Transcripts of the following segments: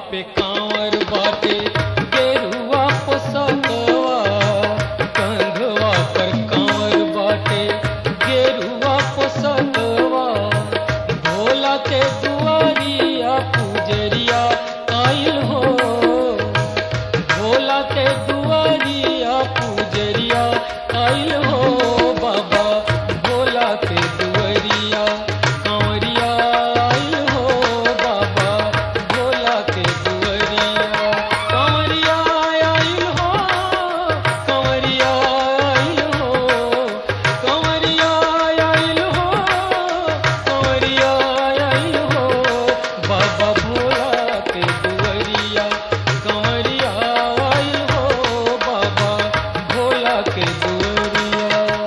पे कांवर बाटे गेरुआ पोसतवा कंधवा पर कांवर बाटे गेरुआ पोसतवा भोला के दुआरिया पुजरिया आइल हो भोला के दुआरिया पुजरिया आइल हो बाबा भोला के दुआरिया कांवरिया आइल हो बाबा भोला के दुआरिया कांवरिया आइल हो कांवरिया आइल हो कांवरिया आइल हो कांवरिया आइल हो बाबा भोला के दुआरिया कांवरिया आइल हो बाबा भोला के दुआरिया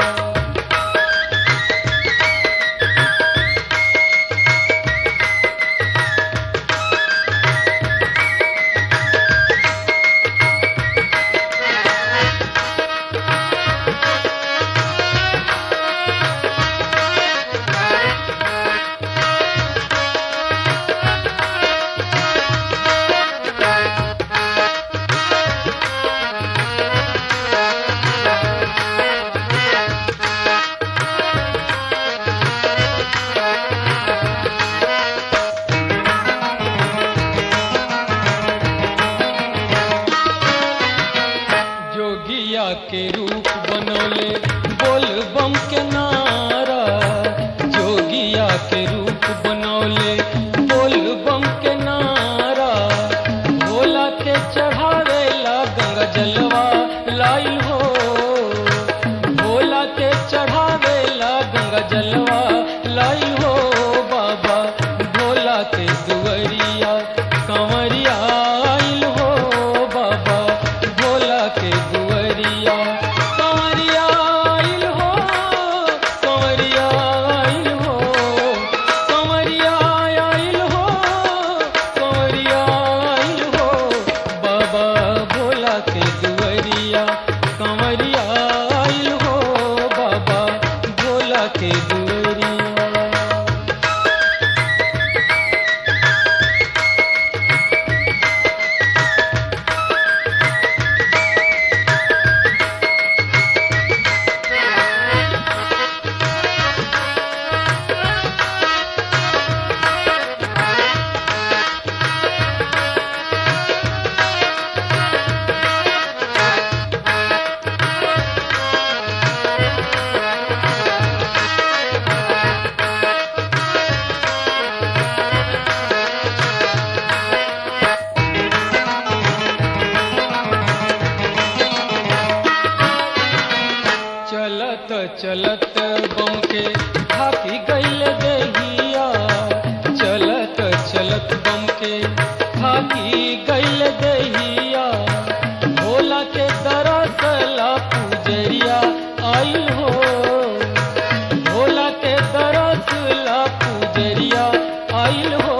जोगिया के रूप बनौले बोल बम के नारा जोगिया के रूप बनौले बोल बम के नारा भोला के चढ़ावेला गंगा जलवा लाइल हो भोला के चढ़ावेला गंगा जलवा लाइल हो बाबा भोला के दुआरिया कंवरिया आइल हो बाबा भोला के दुआरिया कंवरिया आइल हो कंवरिया आइल हो कंवरिया आइल हो कंवरिया आइल हो बाबा भोला के दुआरिया कंवरिया आइल हो बाबा भोला के दुआरिया चलत चलत बम के थाकी गईल देहिया चलत चलत बम के थाकी गईल देहिया भोला के दरसला पुजरिया आइल हो भोला के दरसला पुजरिया आइल हो